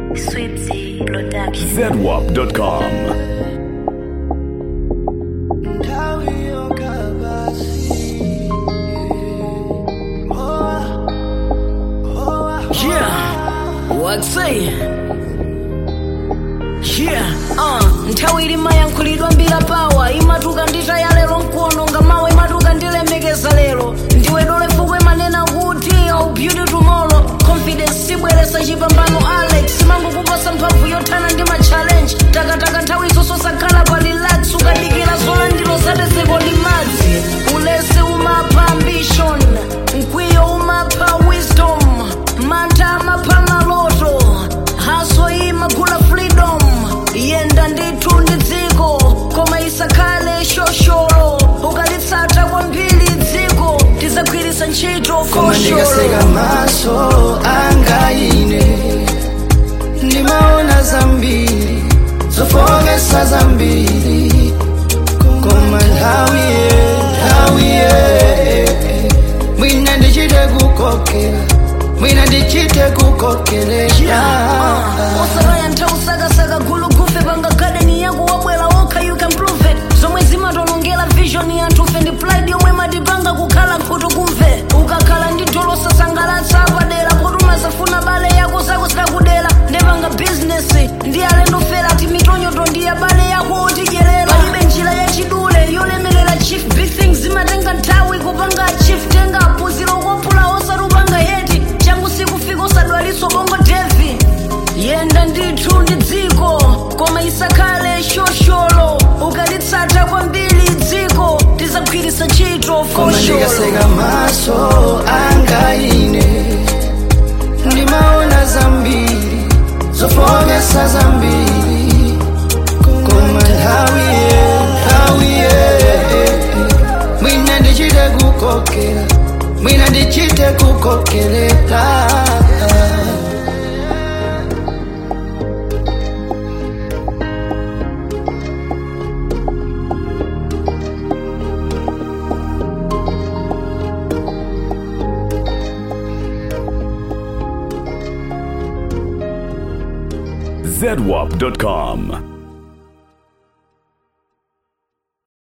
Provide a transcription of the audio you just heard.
Sweetie Production. zedwap.com. Yeah, what's it? Yeah, uh, nthawi ilima yankhulidwa mbira pawa imatuka ndita ya lero nkuononga mawa imatuka ndilemekeza lero ndiwe dole fukwe manena kuti au beauty tomorrow confidence sibweresa chipambano alex mangokuposa mphamvu yothana ndi matchallenge takataka nthawi zonse sakhala pa relax ukadikira zolandiro zatezeko ndi madzi ulesi umapha ambition mkwiyo umapha wisdom mantha amapha maloto haso imagula freedom yenda ndithu ndi dziko koma isakhale shosholo ukalitsata kwambiri dziko tizagwiritsa ntchito koma ndikaseka fosholo maso anga ine ndimaona zambiri zofokesa zambiri koma nthawiye nthawiye mwina ndichite kukokera mwina ndichite kukokeresha osakaya nthawi usakasaka gulu gufe panga gadeni yako wabwera wokha you can prove it zomwe zimatonongera vision yanthufe ndi pride yomwe matipanga kukhala nkhutu kumve ukakhala ndi dolo sasangalatsa padera potuma zafuna bale yako zako zikakudera ndepanga bizinesi ndi alendo fera ati mitonyoto ndi ya bale yako otidyerera palibe njira yachidule yolemerera chief big things zimatenga nthawi kupanga chief tenga apuziro kophula osatupanga heti changu sikufika osadwalitso bongo devi yenda ndithu ndi dziko koma isakhale shosholo ukalitsata kwambiri dziko tizagwiritsa ntchito koma fosholo ndikaseka maso anga ine ndimaona zambiri zofokesa zambiri koma nthawiye nthawiye mwina ndichite kukokera mwina ndichite kukokerera zedwap.com.